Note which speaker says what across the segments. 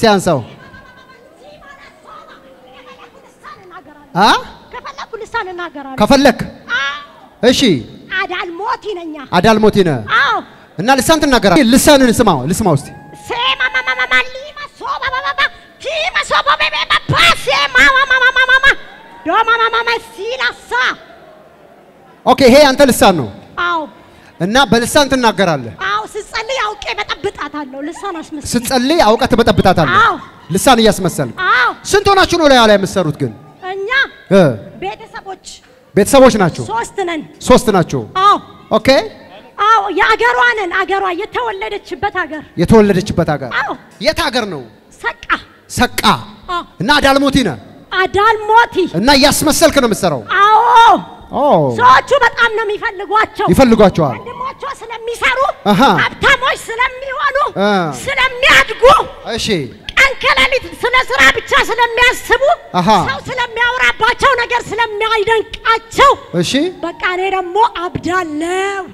Speaker 1: አንሳው። አ
Speaker 2: ከፈለኩ ልሳን እናገራለሁ።
Speaker 1: ከፈለክ እሺ።
Speaker 2: አዳልሞቲ ነኛ።
Speaker 1: አዳልሞቲ ነህ
Speaker 2: አዎ
Speaker 1: እና ልሳን ትናገራለህ። ልሳንን ስማው ልስማ ውስጥ
Speaker 2: ሴማማማማ ሊማ ሶባባባባ ኪማ ሶባቤቤባ ፓሴ ማማማማማማ ዶማማማማ ሲላሳ
Speaker 1: ኦኬ፣ ይሄ አንተ ልሳን ነው
Speaker 2: አዎ
Speaker 1: እና በልሳን ትናገራለህ።
Speaker 2: አዎ ስጸልይ አውቄ በጠብጣታለሁ። ልሳን አስመስል
Speaker 1: ስትጸልይ አውቀህ ትበጠብጣታለህ።
Speaker 2: አዎ
Speaker 1: ልሳን እያስመሰልክ።
Speaker 2: አዎ
Speaker 1: ስንት ሆናችሁ ነው ላይ ላይ የምትሰሩት ግን?
Speaker 2: እኛ
Speaker 1: እ
Speaker 2: ቤተሰቦች
Speaker 1: ቤተሰቦች ናቸው።
Speaker 2: ሶስት ነን።
Speaker 1: ሶስት ናቸው።
Speaker 2: አዎ
Speaker 1: ኦኬ፣
Speaker 2: አዎ የአገሯ ነን። አገሯ የተወለደችበት ሀገር
Speaker 1: የተወለደችበት ሀገር
Speaker 2: አዎ
Speaker 1: የት ሀገር ነው?
Speaker 2: ሰቃ
Speaker 1: ሰቃ
Speaker 2: አዎ
Speaker 1: እና አዳልሞቲ ነህ
Speaker 2: አዳልሞቲ
Speaker 1: እና እያስመሰልክ ነው የምትሰራው።
Speaker 2: አዎ
Speaker 1: ኦ
Speaker 2: ሰዎቹ በጣም ነው የሚፈልጓቸው።
Speaker 1: ይፈልጓቸዋል።
Speaker 2: ወንድሞቿ ስለሚሰሩ
Speaker 1: አሃ።
Speaker 2: ሀብታሞች ስለሚሆኑ
Speaker 1: አ።
Speaker 2: ስለሚያድጉ
Speaker 1: እሺ
Speaker 2: ቀን ከሌሊት ስለ ስራ ብቻ ስለሚያስቡ
Speaker 1: አሃ።
Speaker 2: ሰው ስለሚያወራባቸው ነገር ስለሚያይደንቃቸው
Speaker 1: እሺ፣
Speaker 2: በቃ እኔ ደግሞ አብዳለው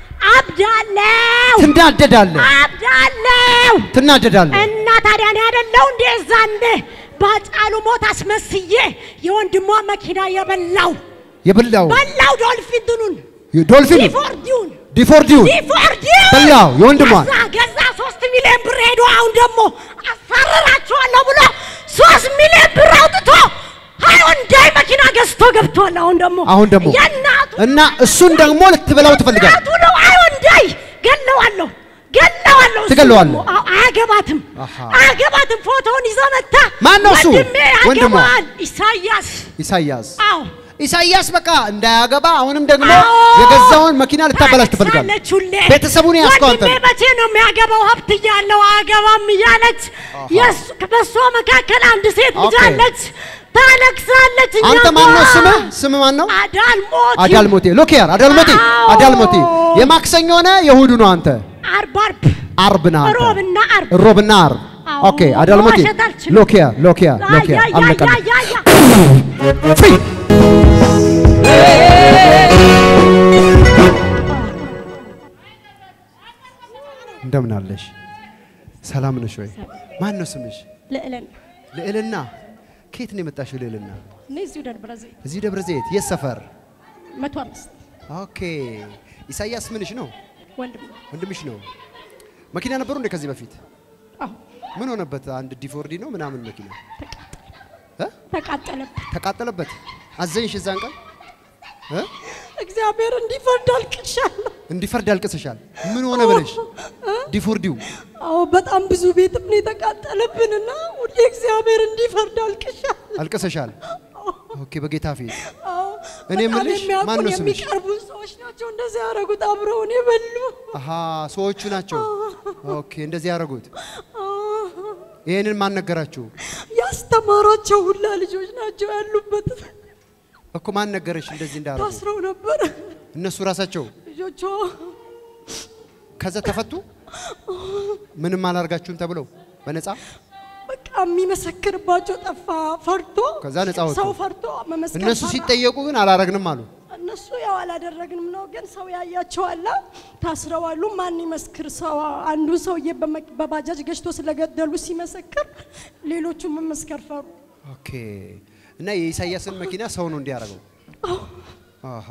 Speaker 2: አብዳለው
Speaker 1: ትናደዳለህ፣
Speaker 2: አብዳለው
Speaker 1: ትናደዳለህ።
Speaker 2: እና ታዲያ እኔ አይደለሁ እንዴ ዛንዴ ባጫሉ ሞት አስመስዬ የወንድሟ መኪና የበላው
Speaker 1: የበላው
Speaker 2: በላው ዶልፊንቱኑን
Speaker 1: ዶልፊን
Speaker 2: ዲፎርዲውን
Speaker 1: ዲፎርዲው
Speaker 2: ዲፎርዲውን
Speaker 1: በላው የወንድሟን
Speaker 2: ገዛ ገዛ ሶስት ሚሊዮን ብር ሄዶ አሁን ደግሞ አሳርራችኋለሁ ብሎ ሶስት ሚሊዮን ብር አውጥቶ ሃይወንዳይ መኪና ገዝቶ ገብቷል። አሁን ደግሞ
Speaker 1: አሁን ደግሞ
Speaker 2: የእናቱ
Speaker 1: እና እሱን ደግሞ ልትበላው ትፈልጋለህ።
Speaker 2: እናቱ ነው ሃይወንዳይ ገለዋለሁ ገለዋለሁ። እሱን
Speaker 1: ትገለዋለህ?
Speaker 2: ደግሞ አዎ፣ አያገባትም
Speaker 1: አሃ።
Speaker 2: አያገባትም። ፎቶውን ይዞ መታ
Speaker 1: ማን ነው እሱ?
Speaker 2: ወንድሜ
Speaker 1: ወንድሟ?
Speaker 2: ያገባል ኢሳያስ
Speaker 1: ኢሳያስ
Speaker 2: አዎ
Speaker 1: ኢሳያስ በቃ እንዳያገባ አሁንም ደግሞ
Speaker 2: አዎ።
Speaker 1: የገዛውን መኪና ልታበላሽ ትፈልጋለህ።
Speaker 2: ታለቅሳለች ሁሌ።
Speaker 1: ቤተሰቡን ያስከው አንተ
Speaker 2: ወንድሜ መቼ ነው የሚያገባው? ሀብት እያለው አያገባም እያለች የእሱ- በእሷ መካከል አንድ ሴት ልጅ
Speaker 1: ኦኬ።
Speaker 2: አለች። ታለቅሳለች። እኛ
Speaker 1: አንተ ማን ነው
Speaker 2: ጋር
Speaker 1: ስምህ? ስምህ ማን ነው?
Speaker 2: አዳልሞቲ
Speaker 1: አዳልሞቴ ሎኪያር አዳልሞቴ
Speaker 2: አዎ።
Speaker 1: አዳልሞቴ የማክሰኞ ነህ የእሑዱ ነው አንተ?
Speaker 2: አርብ አርብ
Speaker 1: አርብ ነህ አንተ?
Speaker 2: ሮብና አርብ
Speaker 1: ሮብና አርብ
Speaker 2: አዎ።
Speaker 1: ኦኬ አዳልሞቴ
Speaker 2: መዋሸት አልችልም።
Speaker 1: ሎኪያ ሎኪያ ሎኪያ
Speaker 2: አያ፣
Speaker 1: አለቀ
Speaker 2: አያ፣ አያ፣ አያ።
Speaker 1: ፍሪ እንደምን አለሽ? ሰላም ነሽ ወይ? ማን ነው ስምሽ?
Speaker 2: ልዕልን
Speaker 1: ልዕልና። ከየት ነው የመጣሽው ልዕልና?
Speaker 2: እኔ እዚሁ ደብረ ዘይት
Speaker 1: እዚህ ደብረ ዘይት የት ሰፈር?
Speaker 2: መቶ አምስት
Speaker 1: ኦኬ ኢሳያስ ምንሽ ነው?
Speaker 2: ወንድም
Speaker 1: ወንድምሽ ነው። መኪና ነበሩ እንደ ከዚህ በፊት
Speaker 2: አዎ
Speaker 1: ምን ሆነበት? አንድ ዲፎርዲ ነው ምናምን መኪና እ?
Speaker 2: ተቃጠለብን።
Speaker 1: ተቃጠለበት። አዘንሽ እዛን ቀን እ?
Speaker 2: እግዚአብሔር እንዲፈርድ አልቅሻለሁ።
Speaker 1: እንዲፈርድ አልቅሰሻል። ምን ሆነ ብለሽ ዲፎርዲው
Speaker 2: አዎ በጣም ብዙ ቤትም ነው የተቃጠለብንና ሁሌ እግዚአብሔር እንዲፈርድ አልቅሻለሁ።
Speaker 1: አልቅሰሻል። ኦኬ በጌታ ፊት
Speaker 2: አዎ
Speaker 1: እኔ
Speaker 2: በጣም
Speaker 1: የምልሽ
Speaker 2: የሚያውቁን
Speaker 1: ማን ነው ስምሽ?
Speaker 2: የሚቀርቡን ሰዎች ናቸው እንደዚህ ያደረጉት አብረውን የበሉ
Speaker 1: አሃ ሰዎቹ ናቸው። ኦኬ እንደዚህ ያደረጉት። ይሄንን ማን ነገራችሁ?
Speaker 2: ያስተማሯቸው ሁላ ልጆች ናቸው ያሉበት።
Speaker 1: እኮ ማን ነገረሽ እንደዚህ እንዳደረጉ?
Speaker 2: ታስረው ነበር
Speaker 1: እነሱ ራሳቸው
Speaker 2: ልጆቿ።
Speaker 1: ከዛ ተፈቱ። ምንም አላርጋችሁም ተብለው በነፃ
Speaker 2: በቃ የሚመሰክርባቸው ጠፋ። ፈርቶ
Speaker 1: ከዛ ነፃ ወጡ።
Speaker 2: ሰው ፈርቶ መመስከር
Speaker 1: እነሱ
Speaker 2: ፈራ።
Speaker 1: ሲጠየቁ ግን አላረግንም አሉ።
Speaker 2: እነሱ ያው አላደረግንም ነው፣ ግን ሰው ያያቸዋላ ታስረዋሉ። ማን ይመስክር? ሰው አንዱ ሰውዬ በመ- በባጃጅ ገጭቶ ስለገደሉ ሲመሰክር ሌሎቹ መመስከር ፈሩ።
Speaker 1: ኦኬ እና የኢሳያስን መኪና ሰው ነው እንዲያደርገው። አሃ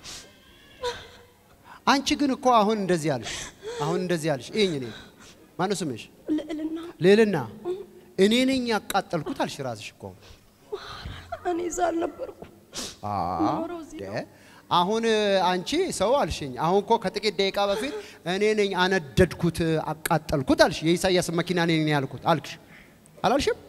Speaker 1: አንቺ ግን እኮ አሁን እንደዚህ አልሽ፣ አሁን እንደዚህ አልሽ። ይሄኝ እኔ ማነው ስምሽ?
Speaker 2: ልዕልና
Speaker 1: ልዕልና እኔ ነኝ ያቃጠልኩት አልሽ ራስሽ እኮ።
Speaker 2: እኔ እዛ አልነበርኩ።
Speaker 1: አ
Speaker 2: ኖረው እዚህ
Speaker 1: ደ አሁን አንቺ ሰው አልሽኝ። አሁን እኮ ከጥቂት ደቂቃ በፊት እኔ ነኝ አነደድኩት አቃጠልኩት አልሽ። የኢሳያስን መኪና እኔ ነኝ ያልኩት አልክሽ አላልሽም?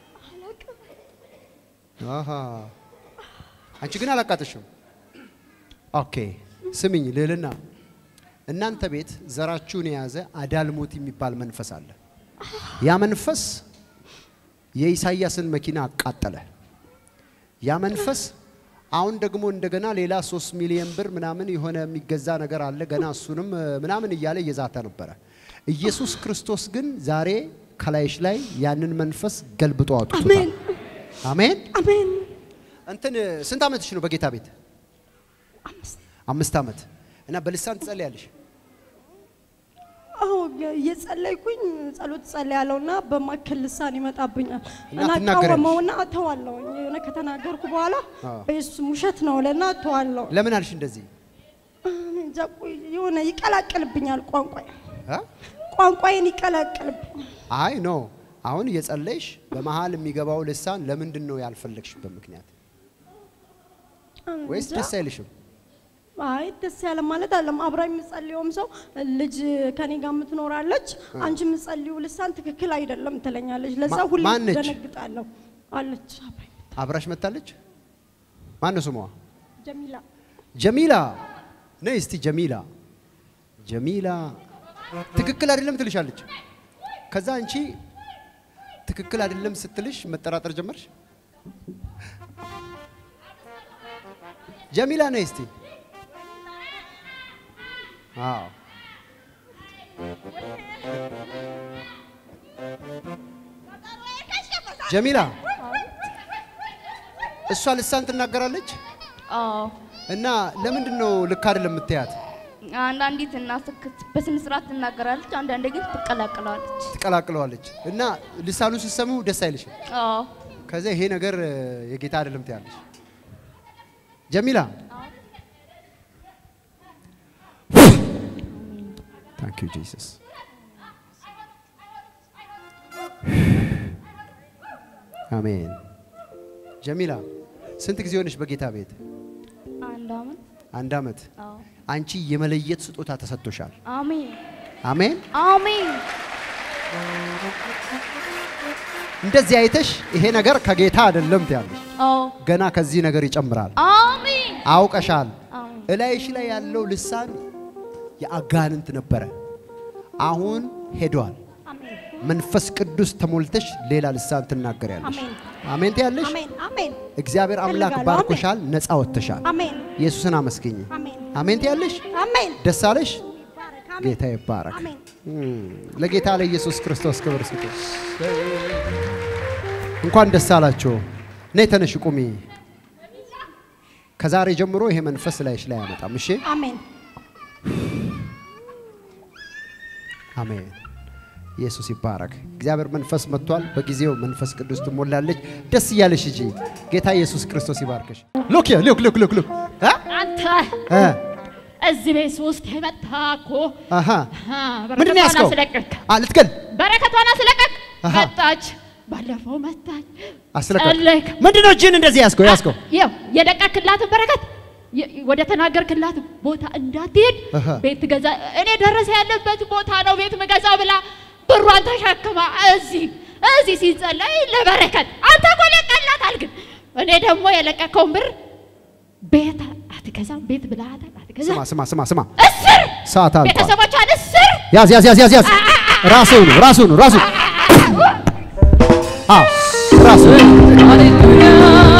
Speaker 1: አሃ አንቺ ግን አላቃጠሽም። ኦኬ ስሚኝ ልዕልና፣ እናንተ ቤት ዘራችሁን የያዘ አዳልሞት የሚባል መንፈስ አለ። ያ መንፈስ የኢሳያስን መኪና አቃጠለ። ያ መንፈስ አሁን ደግሞ እንደገና ሌላ ሶስት ሚሊዮን ብር ምናምን የሆነ የሚገዛ ነገር አለ ገና እሱንም እ, ምናምን እያለ እየዛተ ነበረ። ኢየሱስ ክርስቶስ ግን ዛሬ ከላይሽ ላይ ያንን መንፈስ ገልብጦ አውጥቶታል።
Speaker 2: አሜን
Speaker 1: አሜን።
Speaker 2: አሜን።
Speaker 1: እንትን ስንት ዓመትሽ ነው በጌታ ቤት?
Speaker 2: አምስት
Speaker 1: አምስት ዓመት እና በልሳን ትጸልያለሽ?
Speaker 2: አዎ እየጸለይኩኝ ጸሎት ጸልያለሁ እና በማከል ልሳን ይመጣብኛል
Speaker 1: እና
Speaker 2: እና
Speaker 1: ትናገሪያለሽ?
Speaker 2: ቃወመውና እተዋለሁ። የሆነ ከተናገርኩ በኋላ
Speaker 1: አዎ።
Speaker 2: በኢየሱስም ውሸት ነው ለና እተዋለሁ።
Speaker 1: ለምን አልሽ እንደዚህ?
Speaker 2: እንጃ ቆይ የሆነ ይቀላቅልብኛል ቋንቋ
Speaker 1: አ?
Speaker 2: ቋንቋዬን ይቀላቅልብኛል።
Speaker 1: አይ ኖ አሁን እየጸለይሽ በመሀል የሚገባው ልሳን ለምንድን ነው ያልፈለግሽበት ምክንያት? ወይስ
Speaker 2: እንጃ።
Speaker 1: ደስ አይልሽም?
Speaker 2: አይ ደስ ያለ ማለት አለም አብራ የምጸልየውም ሰው ልጅ ከኔ ጋር የምትኖራለች። አንቺ የምጸልዩ ልሳን ትክክል አይደለም ትለኛለች። ለዛ
Speaker 1: ማ-
Speaker 2: ሁሌ
Speaker 1: ማነች?
Speaker 2: ደነግጣለሁ። አለች አብራኝ
Speaker 1: አብራሽ መታለች? ማን ነው ስሟ?
Speaker 2: ጀሚላ
Speaker 1: ጀሚላ ነይ እስቲ ጀሚላ ጀሚላ ትክክል አይደለም ትልሻለች። ከዛ አንቺ ትክክል አይደለም ስትልሽ መጠራጠር ጀመርሽ። ጀሚላ ነይ እስቲ አዎ ጀሚላ እሷ ልሳን ትናገራለች
Speaker 3: አዎ
Speaker 1: እና ለምንድን ነው ልክ አይደለም የምትያት?
Speaker 3: አንዳንዲት እናስክት በስነ ስርዓት ትናገራለች፣ አንዳንዴ ግን ትቀላቅለዋለች።
Speaker 1: ትቀላቅለዋለች እና ልሳኑን ስትሰሚው ደስ አይልሽም።
Speaker 3: አዎ
Speaker 1: ከዚያ ይሄ ነገር እ፣ የጌታ አይደለም ትያለሽ። ጀሚላ ታንክ ዩ ጂሰስ። አሜን። ጀሚላ ስንት ጊዜ ሆነሽ በጌታ ቤት?
Speaker 3: አንድ አመት።
Speaker 1: አንድ አመት።
Speaker 3: አዎ
Speaker 1: አንቺ የመለየት ስጦታ ተሰጥቶሻል።
Speaker 3: አሜን
Speaker 1: አሜን።
Speaker 3: አሜን
Speaker 1: እንደዚህ አይተሽ ይሄ ነገር ከጌታ አይደለም ትያለሽ።
Speaker 3: አዎ
Speaker 1: ገና ከዚህ ነገር ይጨምራል።
Speaker 3: አሜን
Speaker 1: አውቀሻል።
Speaker 3: አሜን
Speaker 1: እላይሽ ላይ ያለው ልሳን የአጋንንት ነበረ። አሁን ሄዷል።
Speaker 2: አሜን
Speaker 1: መንፈስ ቅዱስ ተሞልተሽ ሌላ ልሳን ትናገሪያለሽ።
Speaker 2: አሜን
Speaker 1: አሜን ትያለሽ።
Speaker 2: አሜን አሜን
Speaker 1: እግዚአብሔር አምላክ
Speaker 2: እፈልጋለሁ።
Speaker 1: ባርኮሻል፣ ነፃ ወጥተሻል።
Speaker 2: አሜን
Speaker 1: ኢየሱስን አመስግኝ።
Speaker 2: አሜን
Speaker 1: አሜን ትያለሽ።
Speaker 2: አሜን
Speaker 1: ደስ አለሽ።
Speaker 2: ይባረክ። አሜን
Speaker 1: ጌታ ይባረክ።
Speaker 2: አሜን
Speaker 1: እም፣ ለጌታ ለኢየሱስ ክርስቶስ ክብር ስጡ። እንኳን ደስ አላችሁ። ነይ ተነሽ ቁሚ። ከዛሬ ጀምሮ ይሄ መንፈስ ላይሽ ላይ አያመጣም። እሺ
Speaker 2: አሜን
Speaker 1: አሜን። ኢየሱስ ይባረክ። እግዚአብሔር መንፈስ መጥቷል። በጊዜው መንፈስ ቅዱስ ትሞላለች። ደስ እያለሽ ሂጂ። ጌታ ኢየሱስ ክርስቶስ ይባርክሽ። ሉክ ሉክ ሉክ ሉክ ሉክ እ
Speaker 4: አንተ
Speaker 1: እ
Speaker 4: እዚህ ቤት ውስጥ የመጣ እኮ
Speaker 1: አሃ
Speaker 4: አ፣
Speaker 1: ምንድን ነው
Speaker 4: በረከቷን
Speaker 1: ያዝከው?
Speaker 4: አስለቀቅ
Speaker 1: አ ልትገል
Speaker 4: በረከቷን አስለቀቅ
Speaker 1: አሃ።
Speaker 4: መጣች ባለፈው መጣች
Speaker 1: አስለቀቅ።
Speaker 4: ጸለይክ
Speaker 1: ምንድን ነው እጅን እንደዚህ ያዝከው? ያዝከው
Speaker 4: ይኸው የለቀክላትን በረከት የ- ወደ ተናገርክላት ቦታ እንዳትሄድ
Speaker 1: አሃ።
Speaker 4: ቤት ገዛ እኔ ደረሰ ያለበት ቦታ ነው ቤት ምገዛ ብላ ብሯን ተሸክማ እዚህ እዚህ ሲጸለይ ለበረከት አንተ እኮ ለቀላታል ግን እኔ ደግሞ የለቀከውን ብር ቤት አትገዛም ቤት ብላታል አትገዛም
Speaker 1: ስማ ስማ ስማ ስማ
Speaker 4: እስር
Speaker 1: ሰዓት አልቋል።
Speaker 4: ቤተሰቦቿን እስር
Speaker 1: ያዝ ያዝ ያዝ ያዝ ያዝ ራሱ ነው ራሱ ነው ራሱ አዎ ራሱ
Speaker 5: ሃሌሉያ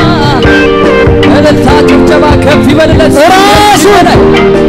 Speaker 5: እልልታ ጭብጨባ ከፍ ይበልለት
Speaker 1: ራሱ
Speaker 5: ላይ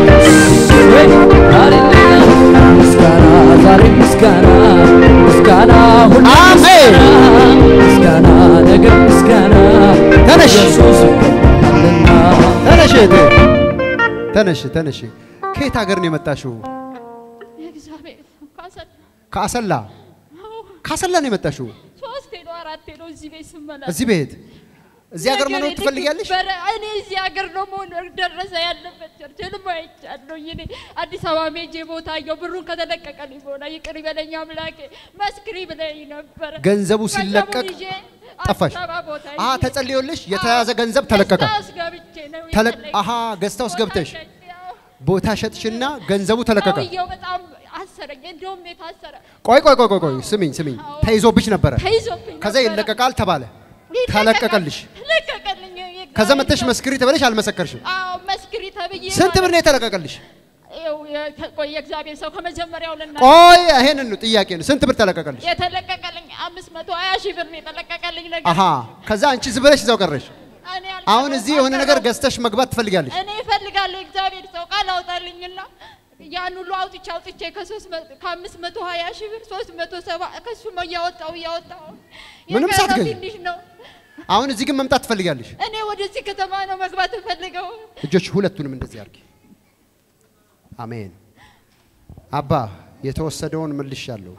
Speaker 5: ሃሌሉያ ምስጋና ዛሬ ምስጋና ምስጋና ሁሉ
Speaker 1: አሜን።
Speaker 5: ምስጋና ምስጋና ነገር ምስጋና
Speaker 1: ተነሽ።
Speaker 5: ኢየሱስ ይገባልና
Speaker 1: ተነሽ እህቴ ተነሽ ተነሽ ከየት ሀገር ነው የመጣሽው
Speaker 4: የእግዚአብሔር ካሰል
Speaker 1: ከአሰላ ከአሰላ ነው የመጣሽው
Speaker 4: ሶስቴ ነው አራቴ ነው እዚህ ቤት ስመላለስ
Speaker 1: እዚህ ቤት እዚህ ሀገር መኖር
Speaker 4: ነገሬ ልክ
Speaker 1: ትፈልጊያለሽ
Speaker 4: በረ- እኔ እዚህ ሀገር ነው መኖር ደረሰ ያለበት ቸርች ህልም አይቻለሁ። እኔ አዲስ አበባ ሜጄ ቦታ አየሁ። ብሩን ከተለቀቀልኝ በኋላ ይቅር ይበለኝ አምላኬ መስክሪ ብለኝ ነበረ።
Speaker 1: ገንዘቡ
Speaker 4: ገንዘቡን
Speaker 1: ሲለቀቅ
Speaker 4: ይዤ
Speaker 1: ጠፋሽ
Speaker 4: አዲስ አበባ ቦታ
Speaker 1: አ
Speaker 4: ሄጄ
Speaker 1: ተጸልዮልሽ የተያዘ ገንዘብ ተለቀቀ
Speaker 4: ገዝታ ውስጥ ገብቼ ነው
Speaker 1: ተለ-
Speaker 4: የተለቀ-
Speaker 1: አሃ ገዝታ ውስጥ ገብተሽ
Speaker 4: ቦታ ሸጬ፣ አዎ።
Speaker 1: ቦታ ሸጥሽና ገንዘቡ ተለቀቀ
Speaker 4: ሰውየው በጣም አሰረኝ። እንደውም የታሰረ
Speaker 1: ቆይ ቆይ ቆይ ቆይ ቆይ ስሚኝ ስሚኝ
Speaker 4: አዎ።
Speaker 1: ተይዞብሽ ነበረ
Speaker 4: ተይዞብኝ
Speaker 1: ከዛ
Speaker 4: ነበረ።
Speaker 1: ይለቀቃል ተባለ
Speaker 4: ይለቀቃል።
Speaker 1: ተለቀቀልሽ
Speaker 4: ተለቀቀልኝ።
Speaker 1: ከዛ መተሽ መስክሪ ተብለሽ አልመሰከርሽም
Speaker 4: አዎ መስክሪ ተብዬ
Speaker 1: ስንት ብር
Speaker 4: ማለት
Speaker 1: ነው የተለቀቀልሽ
Speaker 4: ይኸው የ- ቆይ የእግዚአብሔር ሰው ከመጀመሪያው ልና
Speaker 1: ቆይ ይሄንን ነው ጥያቄ ነው ስንት ብር ተለቀቀልሽ
Speaker 4: የተለቀቀልኝ አምስት መቶ ሀያ ሺህ ብር ነው የተለቀቀልኝ ነገር
Speaker 1: አሃ ከዛ አንቺ ዝም ብለሽ እዛው ቀረሽ
Speaker 4: እኔ አልቀረሁም፣
Speaker 1: አሁን እዚህ የሆነ ነገር
Speaker 4: አልቀረሁም።
Speaker 1: ገዝተሽ መግባት ትፈልጋለሽ
Speaker 4: እኔ እፈልጋለሁ የእግዚአብሔር ሰው ቃል አውጣልኝና ያን ሁሉ አውጥቼ አውጥቼ ከሶስት መ- ከአምስት መቶ ሀያ ሺህ ብር ሶስት መቶ ሰባ ከሱ እያወጣው እያወጣው
Speaker 1: ምንም
Speaker 4: የቀረው
Speaker 1: ሳትገዢ?
Speaker 4: ትንሽ ነው።
Speaker 1: አሁን እዚህ ግን መምጣት ትፈልጋለሽ
Speaker 4: እኔ ወደዚህ ከተማ ነው መግባት እፈልገው።
Speaker 1: እጆች ሁለቱንም እንደዚህ አድርጊ አሜን አባ የተወሰደውን መልሻለሁ።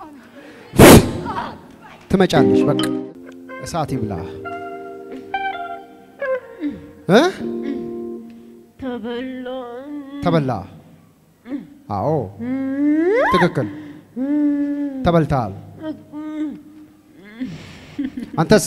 Speaker 1: ትመጫለሽ። በቃ እሳት ይብላ እ ተበላ። አዎ ትክክል፣ ተበልተሃል። አንተስ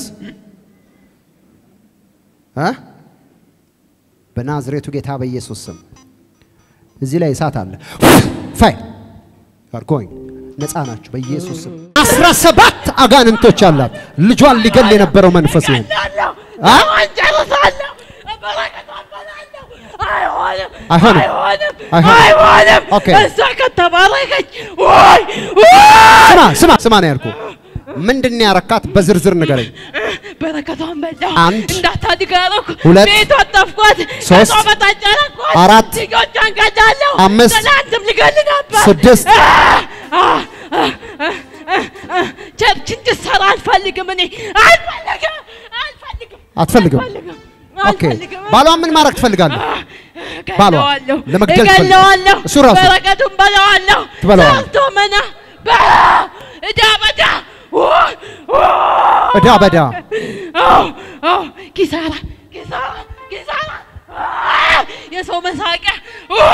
Speaker 1: እ በናዝሬቱ ጌታ በኢየሱስ ስም እዚህ ላይ እሳት አለ። ፋይ አር ጎይንግ ነፃ ናችሁ በኢየሱስ ስም። አስራ ሰባት አጋንንቶች አላት ልጇን ሊገል የነበረው መንፈስ ይሄን አ? አይሆንም አይሆንም። ኦኬ
Speaker 6: እሷ ከተባረከች ወይ
Speaker 1: ስማ ስማ ስማ ነው ያልኩህ። ምንድን ነው ያረካት? በዝርዝር ንገረኝ።
Speaker 6: በረከቷን በላሁ።
Speaker 1: አንድ፣
Speaker 6: እንዳታድግ አደረኩ።
Speaker 1: ሁለት፣
Speaker 6: ቤቷን ጠፍኳት።
Speaker 1: ሶስት፣
Speaker 6: ከሷ በታች አደረኳት።
Speaker 1: አራት፣
Speaker 6: ልጆቿን ገዳለሁ።
Speaker 1: አምስት፣
Speaker 6: ትናንትም ልገል ነበር።
Speaker 1: ስድስት፣
Speaker 6: ቸርች እንድትሰራ አልፈልግም። እኔ አልፈልግም፣ አልፈልግም፣
Speaker 1: አትፈልግም?
Speaker 6: አልፈልግም፣
Speaker 1: ኦኬ
Speaker 6: አልፈልግም።
Speaker 1: ባሏን ምን ማድረግ ትፈልጋለህ? ባሏ
Speaker 6: እገለዋለሁ፣
Speaker 1: ለመግደል
Speaker 6: እገለዋለሁ።
Speaker 1: እሱ ራሱ
Speaker 6: በረከቱን በለዋለሁ።
Speaker 1: ትበለዋለህ።
Speaker 6: ሰርቶ መና በላ እዳ በዳ ውይ፣ ውይ።
Speaker 1: እዳ በዳ
Speaker 6: አዎ፣ አዎ፣ ኪሳራ ኪሳራ ኪሳራ አ፣ የሰው መሳቂያ አ፣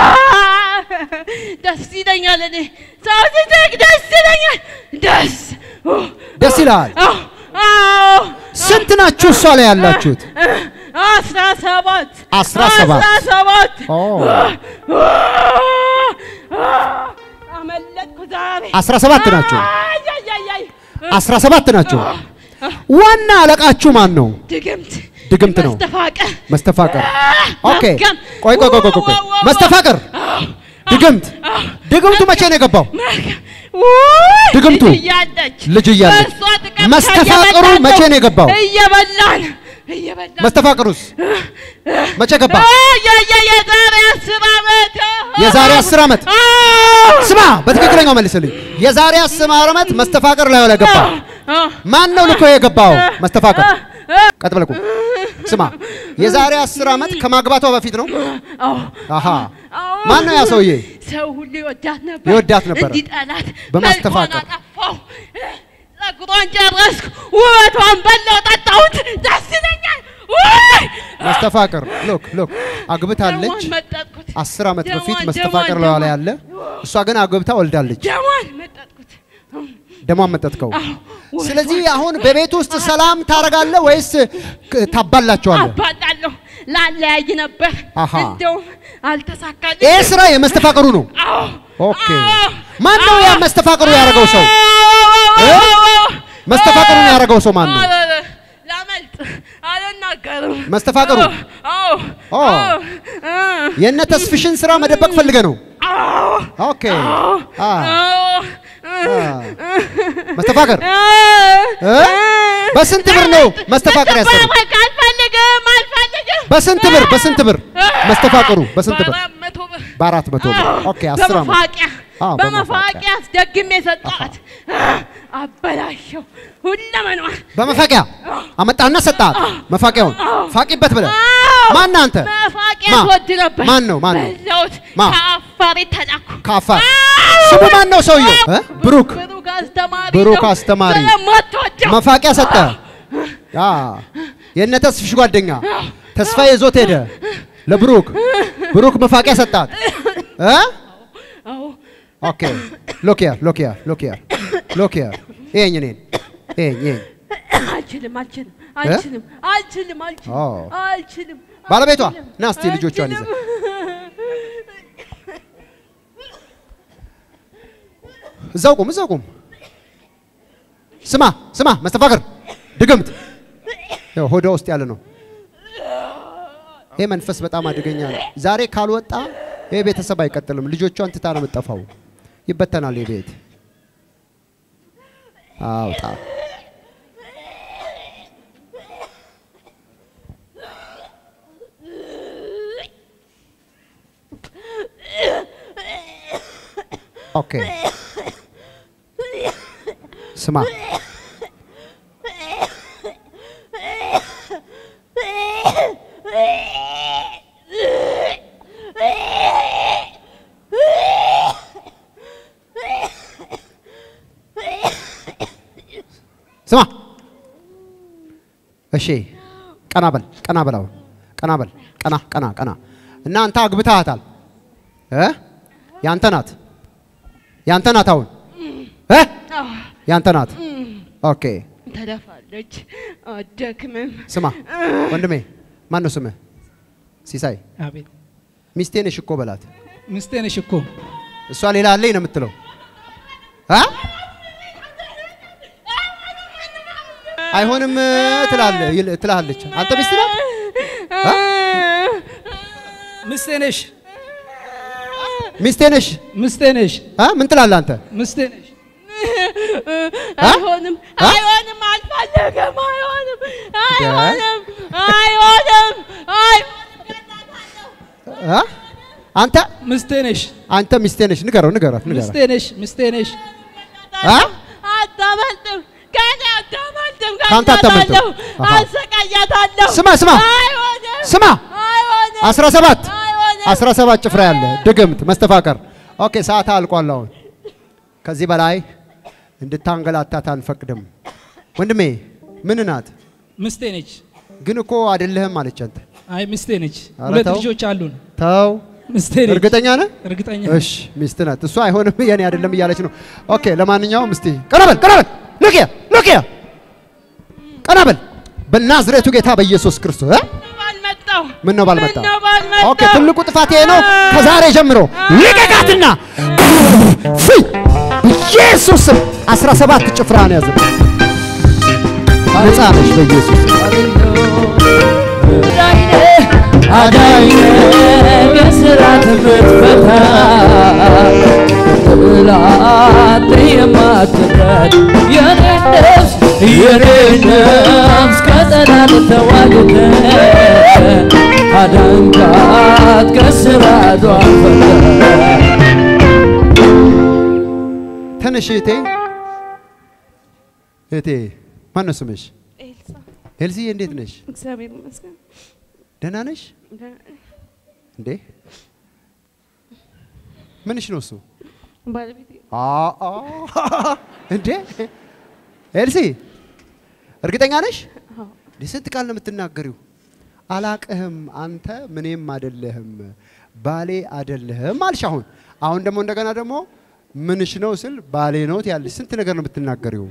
Speaker 6: ደስ ይለኛል። እኔ ሰው ሲስቅ ደስ ይለኛል። ደስ ኡ፣
Speaker 1: ደስ ይልሃል።
Speaker 6: አዎ፣ አዎ።
Speaker 1: ስንት ናችሁ እሷ ላይ ያላችሁት?
Speaker 6: አስራ ሰባት
Speaker 1: አስራ ሰባት
Speaker 6: አስራ ሰባት
Speaker 1: ኦ
Speaker 6: አመለጥኩ ዛሬ።
Speaker 1: አስራ ሰባት ናቸው።
Speaker 6: አይ፣ አይ፣ አይ፣ አይ።
Speaker 1: አስራ ሰባት ናቸው። ዋና አለቃችሁ ማን ነው?
Speaker 6: ድግምት
Speaker 1: ድግምት ነው።
Speaker 6: መስተፋቀር
Speaker 1: መስተፋቀር። ኦኬ
Speaker 6: መርገም።
Speaker 1: ቆይ ቆይ ቆይ ቆይ ቆይ
Speaker 6: ዋው፣ ዋው፣
Speaker 1: መስተፋቀር
Speaker 6: አዎ፣
Speaker 1: ድግምት ድግምቱ መቼ ነው የገባው?
Speaker 6: መርገም። ውይ፣
Speaker 1: ድግምቱ
Speaker 6: ልጅ እያለች
Speaker 1: ልጅ እያለች
Speaker 6: በእሷ ጥቅም
Speaker 1: መስተፋቅሩ
Speaker 6: እየበላን
Speaker 1: መቼ ነው
Speaker 6: ነው
Speaker 1: የገባው?
Speaker 6: እየበላን እየበላን
Speaker 1: መስተፋቅሩስ መቼ ገባ?
Speaker 6: አይ፣ አይ፣ አይ፣ የዛሬ አስር ዓመት
Speaker 1: የዛሬ አስር ዓመት
Speaker 6: አዎ፣
Speaker 1: ስማ፣ በትክክለኛው መልስልኝ። የዛሬ አስር ዓመት መስተፋቅር ላይ ላይ ገባ።
Speaker 6: አዎ፣
Speaker 1: ማን ነው ልኮ የገባው? መስተፋቅር ቀጥ ብለህ ቁም። ስማ፣ የዛሬ አስር ዓመት ከማግባቷ በፊት ነው።
Speaker 6: አዎ፣
Speaker 1: አሃ
Speaker 6: አዎ።
Speaker 1: ማን ነው ያ ሰውዬ?
Speaker 6: ሰው ሁሉ ይወዳት ነበር።
Speaker 1: ይወዳት ነበር።
Speaker 6: እንዲጠላት
Speaker 1: በማስተፋቀር።
Speaker 6: መልኳን አጠፋው። ጸጉሯን ጨረስኩ፣ ውበቷን በላው፣ ጠጣሁት። ደስ ይለኛል። ውይ!
Speaker 1: መስተፋቅር ሎክ ሎክ አግብታለች።
Speaker 6: ደሟን መጠጥኩት፣
Speaker 1: አስር ዓመት
Speaker 6: ደሟን፣
Speaker 1: በፊት
Speaker 6: ደሟን፣
Speaker 1: መስተፋቅር ላይ ላይ
Speaker 6: ደሟን።
Speaker 1: ያለ እሷ ግን አግብታ ወልዳለች።
Speaker 6: ደሟን መጠጥኩት።
Speaker 1: ደሟን መጠጥከው።
Speaker 6: አዎ፣ ውበቷን
Speaker 1: ስለዚህ አሁን በቤት ውስጥ ሰላም ታደርጋለህ ወይስ ክ- ታባላቸዋለህ?
Speaker 6: አባላለሁ። ላለያይ ነበር፣
Speaker 1: አሃ።
Speaker 6: እንደውም አልተሳካልኝ።
Speaker 1: ይህ ስራ የመስተፋቅሩ ነው።
Speaker 6: አዎ፣
Speaker 1: ኦኬ
Speaker 6: አዎ፣
Speaker 1: ማን ነው ያ መስተፋቅሩ ያደረገው ሰው? እ? መስተፋቅሩን ያደረገው ሰው ማን ነው?
Speaker 6: አረ፣ ላመልጥ አልናገርም።
Speaker 1: መስተፋቅሩ
Speaker 6: አዎ፣
Speaker 1: ኦ።
Speaker 6: አዎ፣ አ፣
Speaker 1: የእነ ተስፍሽን ስራ መደበቅ ፈልገ ነው።
Speaker 6: አዎ፣
Speaker 1: ኦኬ አ
Speaker 6: አዎ፣
Speaker 1: አ መስተፋቅር
Speaker 6: አ፣
Speaker 1: እ? በስንት ብር ነው መስተፋቅር ያሰሩ?
Speaker 6: መስተፋቅር አልፈልግም፣ አልፈልግም።
Speaker 1: በስንት ብር በስንት ብር መስተፋቅሩ በስንት ብር?
Speaker 6: በአራት መቶ ብር
Speaker 1: በአራት መቶ ብር።
Speaker 6: አዎ፣
Speaker 1: ኦኬ አስር ዓመት
Speaker 6: በመፋቂያ
Speaker 1: አዎ፣
Speaker 6: በመፋቂያ አስደግሜ የሰጠኋት አበላሸው ሁለመኗን
Speaker 1: በመፋቂያ አመጣና ሰጣት። መፋቂያውን ፋቂበት ብለህ ማን አንተ?
Speaker 6: መፋቂያ
Speaker 1: ማ?
Speaker 6: ትወድ ነበር።
Speaker 1: ማን ነው? ማን ነው?
Speaker 6: በላሁት።
Speaker 1: ማ?
Speaker 6: ከአፋር የተላኩ
Speaker 1: ከአፋር ስሙ ማን ነው ሰውየው? እ? ብሩክ
Speaker 6: ብሩክ አስተማሪ
Speaker 1: ብሩክ
Speaker 6: ነው።
Speaker 1: አስተማሪ።
Speaker 6: ስለማትወደው
Speaker 1: መፋቂያ ሰጠ። አ የእነ ተስፍሽ ጓደኛ ተስፋ ይዞት ሄደ ለብሩክ። ብሩክ መፋቂያ ሰጣት። እ?
Speaker 6: አዎ፣
Speaker 1: ኦኬ ሎክ ሂር ሎክ ሂር ሎክ ሂር ሎክ ሂር ይሄኝ እኔን ይሄኝ ይሄኝ
Speaker 6: አልችልም አልችልም አልችልም አልችልም አልችልም
Speaker 1: ኦ።
Speaker 6: አልችልም
Speaker 1: ባለቤቷ
Speaker 6: አልችልም፣
Speaker 1: ና እስቲ ልጆቿን ይዘህ እዛው ቁም እዛው ቁም። ስማ ስማ መስተፋቅር ድግምት ያው ሆዷ ውስጥ ያለ ነው። ይሄ መንፈስ በጣም አደገኛ ነው። ዛሬ ካልወጣ ይሄ ቤተሰብ አይቀጥልም። ልጆቿን ትታ ነው የምትጠፋው። ይበተናል። ይሄ ቤት አውጣ ኦኬ ስማ እሺ ቀና በል ቀና በል አሁን ቀና በል ቀና ቀና ቀና እና አንተ አግብተሃታል እ ያንተ ናት ያንተ ናት አሁን እ ያንተ ናት ኦኬ
Speaker 6: ተደፋለች፣ አደክምም።
Speaker 1: ስማ ወንድሜ ማን ነው ስምህ ሲሳይ
Speaker 7: አቤት
Speaker 1: ሚስቴ ነሽ እኮ በላት
Speaker 7: ሚስቴ ነሽ እኮ
Speaker 1: እሷ ሌላ አለኝ ነው የምትለው አ አይሆንም ትላለህ ይል- ትላለች አንተ ሚስት ናት አ?
Speaker 7: ሚስቴ ነሽ
Speaker 1: ሚስቴ ነሽ
Speaker 7: ሚስቴ ነሽ
Speaker 1: አ? ምን ትላለህ አንተ
Speaker 7: ሚስቴ ነሽ
Speaker 6: አይሆንም፣ አይሆንም፣ አልፈለገም፣ አይሆንም፣ አይሆንም፣ አይሆንም፣ አይሆንም።
Speaker 1: አ? አንተ
Speaker 7: ሚስቴ ነሽ
Speaker 1: አንተ ሚስቴ ነሽ ንገረው ንገራት
Speaker 7: ሚስቴ
Speaker 1: ንገራት
Speaker 7: ነሽ ሚስቴ ነሽ
Speaker 1: አ?
Speaker 6: አታመልጥም፣ ከእኔ አታመልጥም፣
Speaker 1: ከአንተ አታመልጥም።
Speaker 6: ከእናታለሁ፣
Speaker 1: አሃ።
Speaker 6: አሰቃያታለሁ።
Speaker 1: ስማ ስማ
Speaker 6: አይሆንም፣
Speaker 1: ስማ
Speaker 6: አይሆንም፣
Speaker 1: 17
Speaker 6: አይሆንም።
Speaker 1: 17 ጭፍራ ያለ ድግምት መስተፋቀር ኦኬ ሰዓት አልቋል አሁን ከዚህ በላይ እንድታንገላታት አንፈቅድም ወንድሜ ምን ናት
Speaker 7: ሚስቴ ነች
Speaker 1: ግን እኮ አይደለህም አለች አንተ
Speaker 7: አይ ሚስቴ ነች
Speaker 1: ኧረ
Speaker 7: ሁለት
Speaker 1: ተው።
Speaker 7: ልጆች አሉን
Speaker 1: ተው
Speaker 7: ሚስቴ ነች
Speaker 1: እርግጠኛ ነህ
Speaker 7: እርግጠኛ
Speaker 1: እሺ ሚስት ናት እሱ አይሆንም የኔ አይደለም እያለች ነው ኦኬ ለማንኛውም እስቲ ቀና በል ቀና በል ሉክ ሉክ ቀና በል በናዝሬቱ ጌታ በኢየሱስ ክርስቶስ እ?
Speaker 6: ባልመጣው
Speaker 1: ምን ነው ባልመጣ
Speaker 6: ምነው ባልመጣው?
Speaker 1: ኦኬ ትልቁ ጥፋት ይሄ ነው ከዛሬ ጀምሮ ልቀቃትና ፍይ ኢየሱስ ስም 17 ጭፍራን ያዝ ነፃ ነሽ በኢየሱስ ስም።
Speaker 5: አዳኝ ከስራት የምትፈታ ጥላት የማትረድ የኔ ነፍስ የኔ ነፍስ ከጠላት ተዋግተ አዳንካት ከስራቷ ፈታ
Speaker 1: ተነሽ እህቴ እህቴ ማን ነው ስምሽ
Speaker 6: ኤልሳ
Speaker 1: ኤልሲዬ እንዴት ነሽ
Speaker 6: እግዚአብሔር ይመስገን።
Speaker 1: ደህና ነሽ እንዴ ምንሽ ነው እሱ
Speaker 6: ባለቤቴ
Speaker 1: አ- አ እንዴ ኤልሲ እርግጠኛ ነሽ? እንዴ ስንት ቃል ነው የምትናገሪው? አላቅህም፣ አንተ ምንም አይደለህም፣ ባሌ አይደለህም አልሽ። አሁን አሁን ደግሞ እንደገና ደግሞ ምንሽ ነው ስል ባሌ ነው ያለሽ። ስንት ነገር ነው የምትናገሪው?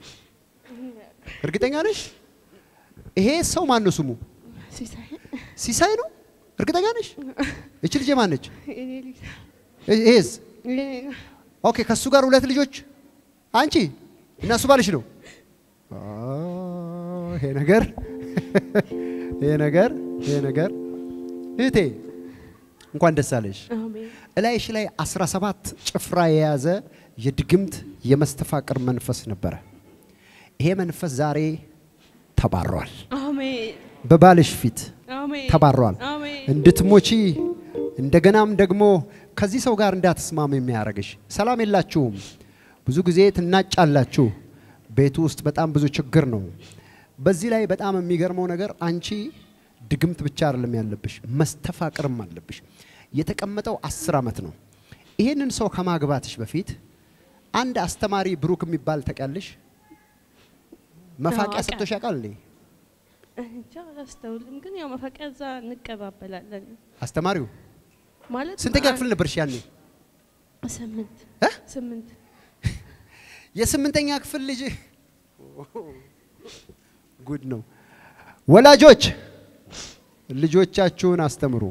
Speaker 1: እርግጠኛ ነሽ? ይሄ ሰው ማን ነው ስሙ?
Speaker 6: ሲሳይ
Speaker 1: ሲሳይ ነው? እርግጠኛ ነሽ? እች ልጅ ማን ነች?
Speaker 6: የኔ ልጅ
Speaker 1: ይሄስ
Speaker 6: የኔ
Speaker 1: ኦኬ ከሱ ጋር ሁለት ልጆች አንቺ እና እሱ ባልሽ ነው። አ፣ ይሄ ነገር ይሄ ነገር ይሄ ነገር እህቴ እንኳን ደስ አለሽ።
Speaker 6: አሜን
Speaker 1: እላይሽ ላይ 17 ጭፍራ የያዘ የድግምት የመስተፋቅር መንፈስ ነበረ። ይሄ መንፈስ ዛሬ ተባሯል።
Speaker 6: አሜን
Speaker 1: በባልሽ ፊት
Speaker 6: አሜን
Speaker 1: ተባሯል።
Speaker 6: አሜን
Speaker 1: እንድትሞቺ እንደገናም ደግሞ ከዚህ ሰው ጋር እንዳትስማም የሚያደርግሽ ሰላም የላችሁም። ብዙ ጊዜ ትናጫላችሁ። ቤቱ ውስጥ በጣም ብዙ ችግር ነው። በዚህ ላይ በጣም የሚገርመው ነገር አንቺ ድግምት ብቻ አይደለም ያለብሽ፣ መስተፋቅርም አለብሽ። የተቀመጠው አስር ዓመት ነው። ይህንን ሰው ከማግባትሽ በፊት አንድ አስተማሪ ብሩክ የሚባል ታውቂያለሽ? መፋቂያ
Speaker 6: አዎ፣
Speaker 1: ሰጥቶሽ ያውቃል እንዴ?
Speaker 6: እንጃ አላስተውልም፣ ግን ያው መፈቂያ እዛ እንቀባበላለን
Speaker 1: አስተማሪው
Speaker 6: ማለት
Speaker 1: ስንተኛ ክፍል ነበርሽ ያኔ?
Speaker 6: ስምንት
Speaker 1: እ?
Speaker 6: ስምንት
Speaker 1: የስምንተኛ ክፍል ልጅ ጉድ ነው። ወላጆች ልጆቻችሁን አስተምሩ።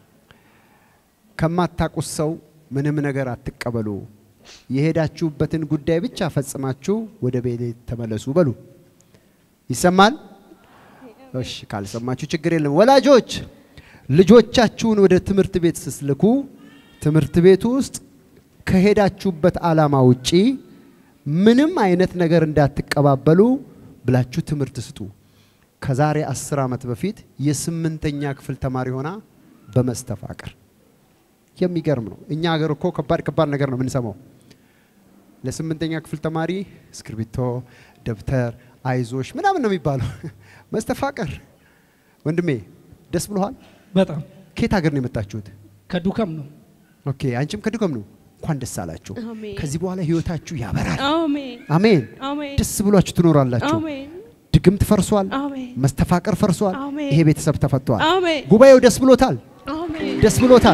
Speaker 1: ከማታውቁት ሰው ምንም ነገር አትቀበሉ። የሄዳችሁበትን ጉዳይ ብቻ ፈጽማችሁ ወደ ቤት ተመለሱ በሉ። ይሰማል? እሺ፣ ካልሰማችሁ ችግር የለም። ወላጆች ልጆቻችሁን ወደ ትምህርት ቤት ስትልኩ ትምህርት ቤቱ ውስጥ ከሄዳችሁበት ዓላማ ውጪ ምንም አይነት ነገር እንዳትቀባበሉ ብላችሁ ትምህርት ስጡ። ከዛሬ አስር ዓመት በፊት የስምንተኛ ክፍል ተማሪ ሆና በመስተፋቅር የሚገርም ነው። እኛ ሀገር እኮ ከባድ ከባድ ነገር ነው የምንሰማው። ለስምንተኛ ክፍል ተማሪ እስክርቢቶ፣ ደብተር፣ አይዞሽ ምናምን ነው የሚባለው። መስተፋቅር ወንድሜ ደስ ብሎሃል?
Speaker 7: በጣም
Speaker 1: ከየት ሀገር ነው የመጣችሁት?
Speaker 7: ከዱከም ነው
Speaker 1: ኦኬ፣ አንቺም ከድጎም ነው። እንኳን ደስ አላችሁ።
Speaker 6: አሜን
Speaker 1: ከዚህ በኋላ ህይወታችሁ ያበራል።
Speaker 6: አሜን
Speaker 1: አሜን።
Speaker 6: አሜን
Speaker 1: ደስ ብሏችሁ ትኖራላችሁ።
Speaker 6: አሜን
Speaker 1: ድግምት ፈርሷል።
Speaker 6: አሜን
Speaker 1: መስተፋቀር ፈርሷል።
Speaker 6: አሜን።
Speaker 1: ይሄ ቤተሰብ ተፈቷል።
Speaker 6: አሜን
Speaker 1: ጉባኤው ደስ ብሎታል።
Speaker 6: አሜን
Speaker 1: ደስ ብሎታል።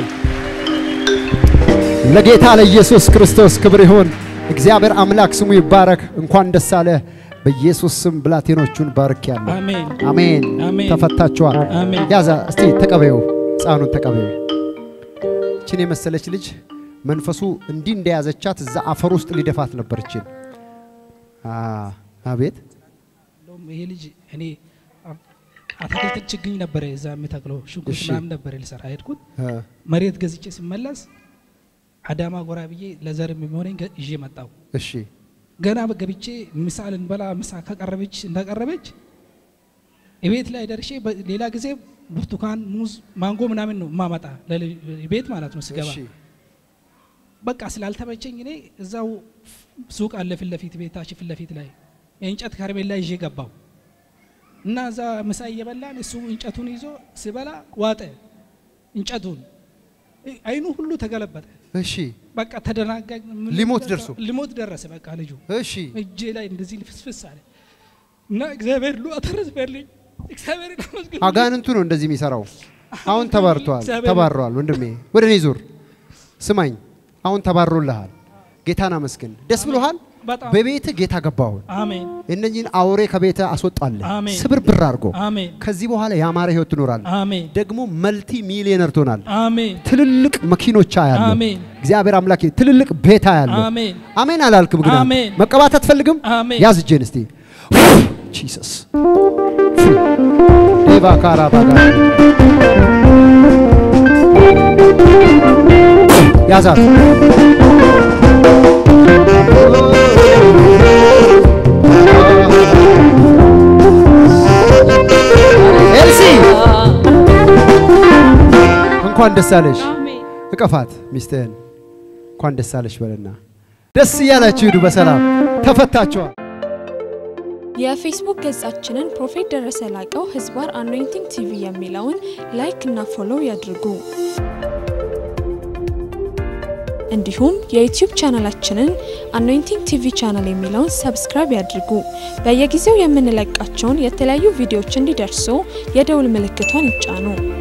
Speaker 1: ለጌታ ለኢየሱስ ክርስቶስ ክብር ይሁን። እግዚአብሔር አምላክ ስሙ ይባረክ። እንኳን ደስ አለ። በኢየሱስ ስም ብላቴኖቹን ባርክ ያለ
Speaker 7: አሜን
Speaker 1: አሜን።
Speaker 7: አሜን።
Speaker 1: ተፈታችኋል።
Speaker 7: አሜን።
Speaker 1: ያዛ እስቲ ተቀበዩ፣ ሕፃኑን ተቀበዩ። ችን የመሰለች ልጅ መንፈሱ እንዲህ እንደያዘቻት እዛ አፈር ውስጥ ሊደፋት ነበር። ችን አቤት
Speaker 7: እንደውም ይሄ ልጅ እኔ አ- አትክልት ችግኝ ነበረ እዛ የምተክለው ሽንኩርት
Speaker 1: እሺ።
Speaker 7: ምናምን ነበረ ልሰራ ሄድኩት።
Speaker 1: አ፣
Speaker 7: መሬት ገዝቼ ስመለስ አዳማ ጎራ ብዬ ለዘር የሚሆነኝ ገ- ይዤ መጣሁ።
Speaker 1: እሺ
Speaker 7: ገና ገብቼ ምሳ ልንበላ ምሳ ከቀረበች እንደቀረበች ቤት ላይ ደርሼ በ- ሌላ ጊዜ ብርቱካን፣ ሙዝ፣ ማንጎ ምናምን ነው ማመጣ ቤት ማለት ነው ስገባ
Speaker 1: እሺ
Speaker 7: በቃ ስላልተመቸኝ እኔ እዛው ሱቅ አለ ፊት ለፊት ቤታችን ፊት ለፊት ላይ የእንጨት ከረሜላ ይዤ ገባው እና እዛ ምሳ እየበላን እሱ እንጨቱን ይዞ ሲበላ ዋጠ እንጨቱን እ- አይኑ ሁሉ ተገለበጠ።
Speaker 1: እሺ
Speaker 7: በቃ ተደናጋግ ምን
Speaker 1: ሊሞት
Speaker 7: ልበላ-
Speaker 1: ደርሶ?
Speaker 7: ሊሞት ደረሰ። በቃ ልጁ
Speaker 1: እሺ
Speaker 7: እጄ ላይ እንደዚህ ፍስፍስ አለ እና እግዚአብሔር ሉ አተረፈልኝ። እግዚአብሔር ይመስገን።
Speaker 1: አጋንንቱ ነው እንደዚህ የሚሰራው። አሁን ተባርቷል፣
Speaker 7: እግዚአብሔር-
Speaker 1: ተባሯል። ወንድሜ ወደ እኔ ዙር፣ ስማኝ። አሁን ተባሮልሃል። ጌታን አመስግን። ደስ ብሎሃል።
Speaker 7: በጣም
Speaker 1: በቤትህ ጌታ ገባሁን
Speaker 7: አሜን
Speaker 1: እነኚህን አውሬ ከቤትህ አስወጣለህ።
Speaker 7: አሜን።
Speaker 1: ስብር ብር አድርጎ
Speaker 7: አሜን
Speaker 1: ከዚህ በኋላ ያማረ ህይወት ትኖራለህ።
Speaker 7: አሜን
Speaker 1: ደግሞ መልቲ ሚሊዮነር ትሆናለህ።
Speaker 7: አሜን
Speaker 1: ትልልቅ መኪኖች ያለ
Speaker 7: አሜን
Speaker 1: እግዚአብሔር አምላክ ትልልቅ ቤታ ያለ
Speaker 7: አሜን
Speaker 1: አሜን አላልክም? ግን አንተ
Speaker 7: አሜን።
Speaker 1: መቀባት አትፈልግም?
Speaker 7: አሜን።
Speaker 1: ያዝ እጄን እስቲ ጂሰስ ዴቫ ካራ ባጋ ያዛት ኤልሲ እንኳን ደስ አለሽ።
Speaker 6: አሜን
Speaker 1: እቀፋት ሚስትህን እንኳን ደስ አለሽ በልና ደስ እያላችሁ ሂዱ። በሰላም ተፈታችኋል።
Speaker 8: የፌስቡክ ገጻችንን ፕሮፌት ደረሰ ላቀው ህዝባር አኖይንቲንግ ቲቪ የሚለውን ላይክ እና ፎሎው ያድርጉ። እንዲሁም የዩቲዩብ ቻናላችንን አኖይንቲንግ ቲቪ ቻናል የሚለውን ሰብስክራይብ ያድርጉ። በየጊዜው የምንለቃቸውን የተለያዩ ቪዲዮዎች እንዲደርሱ የደውል ምልክቷን ይጫኑ።